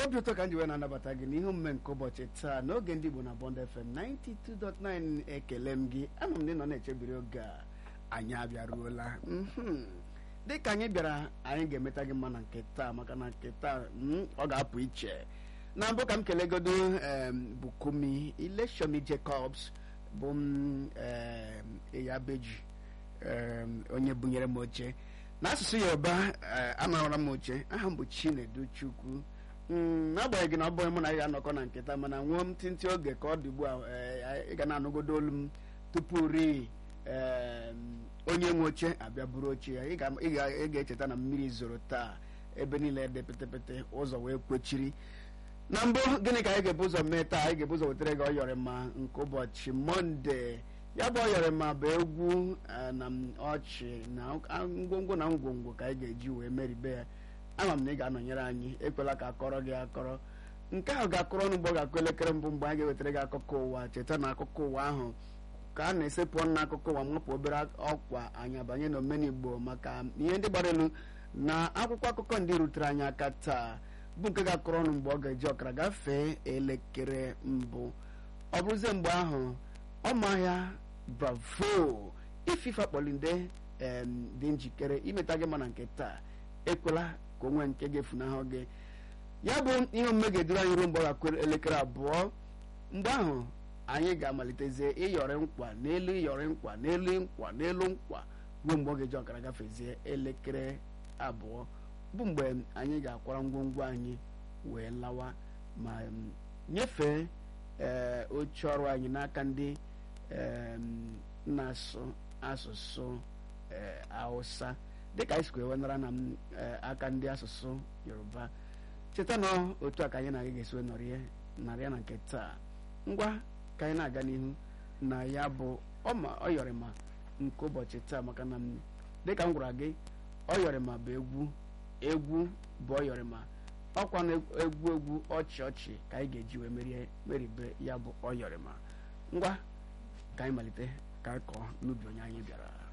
obi ụtọ ka m ji wee na-anabata gị n'ihe omume nke ụbọchị taa n'oge ndị Igbo na Bond FM 92.9 ekele m gị anọ m ndị nọ na-echebiri oge a anyị abịaruola mhm. dịka anyị bịara anyị ga-emeta gị mma na nke taa maka na nke taa mm, ọ ga-apụ iche na mbụ ka m kelegodo em, Bukumi Ileshomi Jacobs bụ m em, Eyabeji em, onye bunyere m oche n'asụsụ Yoruba eh, amaara m oche aha m bụ Chinedu Chukwu Mm, n'agbanyeghị na ọ bụghị mụ na ya anọkọ na nketa mana nwụọ m ntịntị oge ka ọ dị ugbu a eh, ị ga na-anụgodo olu m tupu ri onye nwe oche abịa buru oche ya ị ga- ị ga- ị ga-echeta na mmiri zoro taa ebe niile dị pịtịpịtị ụzọ wee kwechiri na mbụ gịnị ka anyị ga-ebu ụzọ mee taa anyị ga-ebu ụzọ wetara gị ọyọrịma nke ụbọchị mọnde ya bụ ọyọrịma bụ egwu eh, na m ọchị na ngwongwo na ngwongwo ka anyị ga-eji wee meribe ya ama m na ị ga-anọnyere anyị ekwela ka akọrọ gị akọrọ nke ahụ ga-akọrọ ọnụ mgbe ọ ga-akụ elekere mbụ mgbe anyị ga-ewetara gị akụkọ ụwa cheta na akụkọ ụwa ahụ ka a na-esepụ ọnụ n'akụkọ ụwa mapụ obere ọkwa anyị abanye n'omenigbo maka ihe ndị gbara elu na akwụkwọ akụkọ ndị rutere anyị aka taa bụ nke ga-akọrọ ọnụ mgbe ọ ga-eji ọkara gafee elekere mbụ ọ bụrụzie mgbe ahụ ọmahịa bravo ififa kpọlinde em, dị njikere imeta gị mana nke taa ekwela ka onwe nke ga-efunahụ gị ya bụ ihe omume ga-eduru anyị ruo mgbe ọ ga-akụ elekere abụọ mgbe ahụ anyị ga-amalitezie ịyọrị nkwa n'elu ịyọrị nkwa n'elu nkwa n'elu nkwa ruo mgbe ọ ga-eji ọkara gafezie elekere abụọ bụ mgbe anyị ga-akwara ngwongwo anyị wee lawa ma em, nyefee ee oche ọrụ anyị n'aka ndị em, na-asụ asụsụ ee, Hausa dịka anyị sikwa ewenara na m, ee, aka ndị asụsụ Yoruba cheta na otu a ka anyị na-aga ga-esi wee nọrịa narịa na nke taa ngwa ka anyị na-aga n'ihu na ya bụ ọma ọyọrịma nke ụbọchị taa maka na m dịka m gwara gị ọyọrịma bụ egwu egwu bụ ọyọrịma ọkwa na egwu egwu ọchị ọchị ka anyị ga-eji wee merie meribe ya bụ ọyọrịma ngwa ka anyị malite ka anyị kọọ n'ubi onye anyị bịara